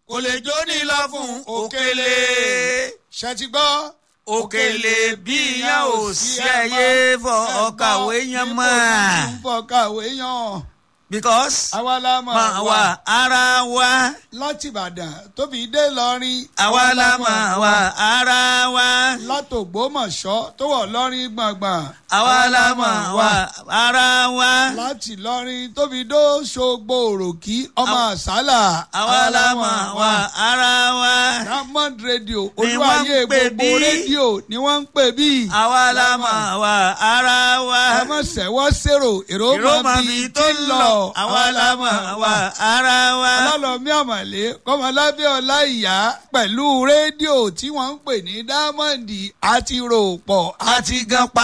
kò lè jó ní lọ fún òkèlè ṣe ti gbọ́. òkèlè bí yan ò sí ẹyẹ fọ ọkàwé yan mọ́ fọkàwé yan. because àwa la mọ̀ máa wà ara wa láti ìbàdàn tóbi dé lọrin. àwa la máa wà ara wa látògbómọ̀ṣọ́ tó wọ̀ lọ́rin gbọ̀ngbọ̀n. àwa la máa wà ara wa láti lọrin tóbi dó ṣogbo òròkì ọmọ àsálà. àwa la máa wà ara wa diamond radio Ni wọ́n olúwayé ń pè gbogbo bí. rédíò ni wọ́n ń pè bí. àwa la máa wà ara wa ẹ mọ̀ sẹ́wọ́ sèrò èrò ìró mọ̀ máa bí fi tó lọ àwa la máa wà ara wa. ọlọ́lọ́mí àmọ̀lé kọ́mọlábẹ́ ọlá ìyá pẹ̀lú rédíò tí wọ́n ń pè ní diamond àti ròpọ̀ àti gan pa.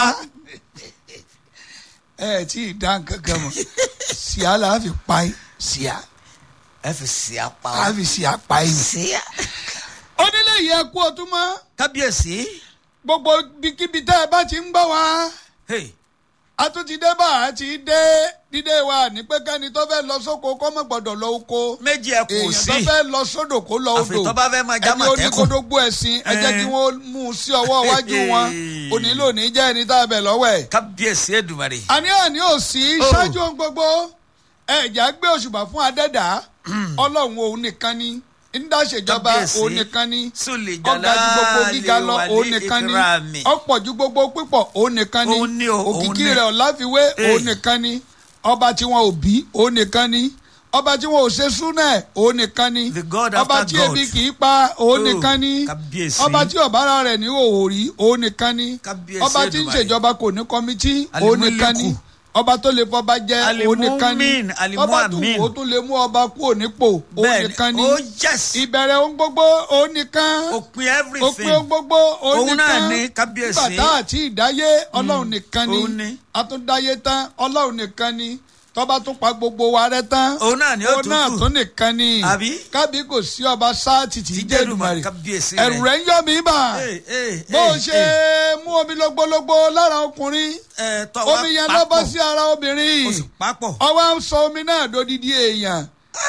ẹ tí ì dá nǹkan kan mọ̀ síá là á fi pa yín síá ẹ fi sí apá á fi síá pa yín. sí. onílé yìí ẹ kú ọtún mọ́ kábíyèsí gbogbo ibikíbi tẹ́ ẹ bá ti ń gbọ́ wá hey, a tún ti dé bá a ti dé dídé wa ní pé kẹ́ni tó fẹ́ lọ sóko kó mọ̀ gbọ́dọ̀ lọ oko méjì ẹ kò èèyàn tó sí fẹ́ lọ sódò kó lọ odò àfi tó bá fẹ́ máa já ẹni mọ̀tẹ́kùn. oníkódógbó ẹ̀sìn ẹ jẹ́ kí Eh. wọ́n mú un sí ọwọ́ iwájú wọn onílò ní jẹ́ ẹni tá a bẹ̀ lọ́wọ́ ẹ̀. kábíyèsí èdùmàrè. àní àní ò sí Oh. ṣáájú ohun gbogbo ẹ̀já gbé òṣùbà fún adẹ́dà ọlọ́run òun nìkan ni ńdáṣèjọba Kábíyèsí. òun nìkan ni sùlì ọ̀gá ju gbogbo gíga lọ wàlí òun nìkan ni ìkírámì. ọ̀pọ̀ ju gbogbo pípọ̀ òun nìkan ni Òun ni o, òun òkìkí ni. rẹ̀ ọ̀láfiwé Eh. òun nìkan ni ọba tí wọn ò bí òun nìkan ni ọba tí wọn ò ṣe súnẹ̀ òun nìkan ni The God ọba after tí God. ebi kì í pa òun Oh, nìkan ni kábíyèsí. ọba tí ọ̀bára rẹ̀ ní òwò rí òun nìkan ni Kábíyèsí ọba tí ń Èdùmàrè. ṣèjọba kò ní kọ́mítì òun nìkan ni Alimuliku. ọba tó lè fọba jẹ òun nìkan ni Alimumin, Alimu ọba tó Amin. wò ó tún lè mú ọba kúrò nípò òun nìkan ni ó yes ìbẹ̀rẹ̀ ohun gbogbo òun nìkan òpin òpin everything ohun gbogbo òun Òun náà nìkan ni, kábíyèsí. nígbà tá àti ìdáyé ọlọ́run nìkan òun ni ni. àtúndáyé tán ọlọ́run nìkan ni tọ́ba tún pa gbogbo wa rẹ tán òun náà ni ó òun náà tún kù tún nìkan ni Àbí? kábí kò sí ọba sáàtì tí Tí jẹ́ Jẹ́dùmàrè, Èdùmàrè kábíyèsí ẹ̀rù rẹ̀. rẹ̀ ń yọ mí bà Hey, hey, bó o hey, ṣe hey. mú omi lógbólógbó lára ọkùnrin Ẹ, tọ́ wa omi yẹn lọ bọ́ papọ̀. sí ara obìnrin ó sì papọ̀ ọwọ́ ń sọ omi náà dodidi èèyàn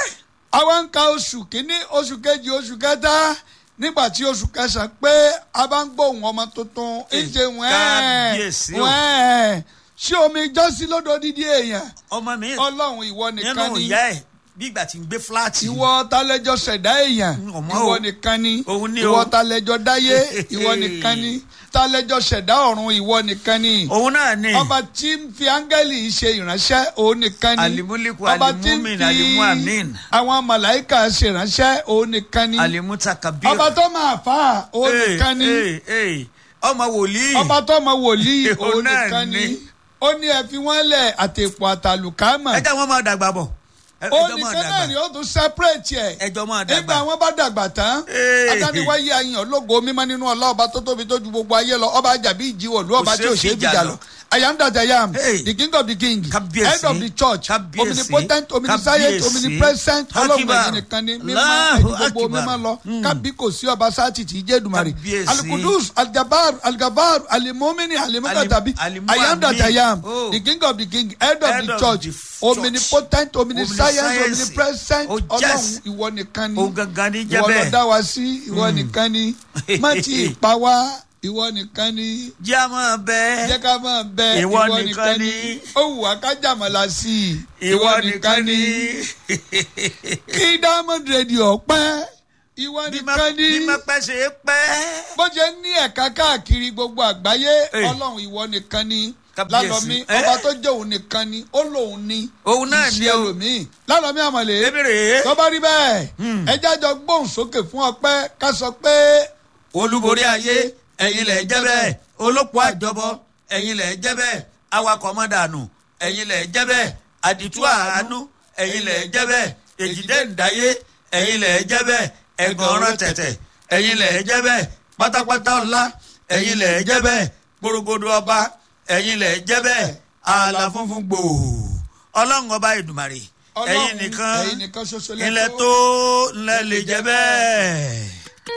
àwa ń ka oṣù kínní oṣù kejì oṣù kẹta nígbà tí oṣù kẹsàn-án pé a bá ń gbóhùn ọmọ tuntun ń ṣe kábíyèsí wẹ́ẹ̀ o. wẹ́ẹ̀ ṣé omi jọ́sí lódodidi èèyàn ọmọ mi ọlọ́run ìwọ nìkan nínú ni ìyá ẹ bí ìgbà tí ń gbé fúláàtì ìwọ talẹjọ ṣẹ̀dá èèyàn Ọmọ ìwọ o. nìkan ni Òun ni ìwọ o. talẹjọ dáyé ìwọ nìkan ni talẹjọ ṣẹ̀dá ọ̀run ìwọ nìkan ni òun náà ni ọba tí ń fi áńgẹ́lì ṣe ìránṣẹ́ òun nìkan ni Alimuliku, ọba tí ń Alimumin, fi Alimu Amin. àwọn màláìka ṣe ìránṣẹ́ òun nìkan ni alimuta kabir ọba tó máa fà á òun Hey, nìkan ni hey, hey. ọmọ wòlíì ọba tó mọ wòlíì Òun òun náà nìkan ni ni. ó ní ẹ fi wọ́n lẹ̀ àtẹ̀pọ̀ àtàlùkámà ẹ jẹ́ wọn máa dàgbà bọ̀ Ẹ- ó ẹjọ́ máa nìkan náà ni dàgbà ó tún separate ẹ̀ ẹjọ́ máa nígbà dàgbà wọn bá dàgbà tán Hey. adániwáyé ayan ológo mímọ́ nínú ọlá ọba tó tóbi tó ju gbogbo ayé lọ ọba àjàbí ìjìwọlú ọba tí ò ṣe é fìjà lọ I am that I am Hey. the king of the king Kábíyèsí. head of the church Kábíyèsí. omnipotent omniscient Kábíyèsí. omnipresent ọlọ́run Akibar. ẹ̀yìn nìkan ni mímọ́ Allahu ẹ̀jú gbogbo Akibar. mímọ́ lọ kábí kò sí ọba sáàtì tí í jẹ́ Èdùmàrè Kábíyèsí. alukudus algabar algabar alimomini alimukatabi Alimu I am that I am Amin. the king of the king head of Head the of church the church. omnipotent omniscience Omniscience. omnipresent Oh, ọlọ́run yes. ìwọ nìkan ni òun gangan ní jẹ́ ìwọ ló bẹ́ẹ̀ dá wa sí ìwọ nìkan ni má ti pa wá ìwọ nìkan ni jẹ́ a máa bẹ́ẹ̀ jẹ́ ká máa bẹ Ìwọ nìkan ni. ó wù wá ká jàmọ̀lá sí i ìwọ nìkan ni kí diamond radio pẹ́ ìwọ bí má nìkan ni bí má pẹ́ ṣe é pẹ́. bó ṣe ní ẹ̀ka káàkiri gbogbo àgbáyé Hey. ọlọ́run ìwọ nìkan ni Kábíyèsí. lálọ́mí Eh? ọba tó jẹ́ òun nìkan ni ó lòun ni Òun náà kì í ni ṣe o. ẹlòmíì lálọ́mí àmọ̀lé Èmi rèé. tó bá rí bẹ́ẹ̀ ẹ jájọ gbóhùn sókè fún ọpẹ́ ká sọ pé olúborí ayé ẹ̀yin lẹ̀ jẹ́ bẹ́ẹ̀ olóko àjọbọ ẹ̀yin lẹ̀ jẹ́ bẹ́ẹ̀ awakọ̀ mọ́dànù ẹ̀yin lẹ̀ jẹ́ bẹ́ẹ̀ àdìtú àánú ẹ̀yin lẹ̀ jẹ́ bẹ́ẹ̀ èjìdé ǹdáyé ẹ̀yin lẹ̀ jẹ́ bẹ́ẹ̀ ẹ̀gànràn tẹ̀tẹ̀ ẹ̀yin lẹ̀ jẹ́ bẹ́ẹ̀ pátápátá ọ̀la ẹ̀yin lẹ̀ jẹ́ bẹ́ẹ̀ gbòrògbòdò ọba ẹ̀yin lẹ̀ jẹ́ bẹ́ẹ̀ ààlà funfun gbòò ọlọ́run ọba ìdùmarè Ọlọ́run ẹ̀yin nìkan ẹ̀yin nìkan ṣoṣo ilẹ̀ tó ńlẹ̀ lè jẹ́ bẹ́ẹ̀.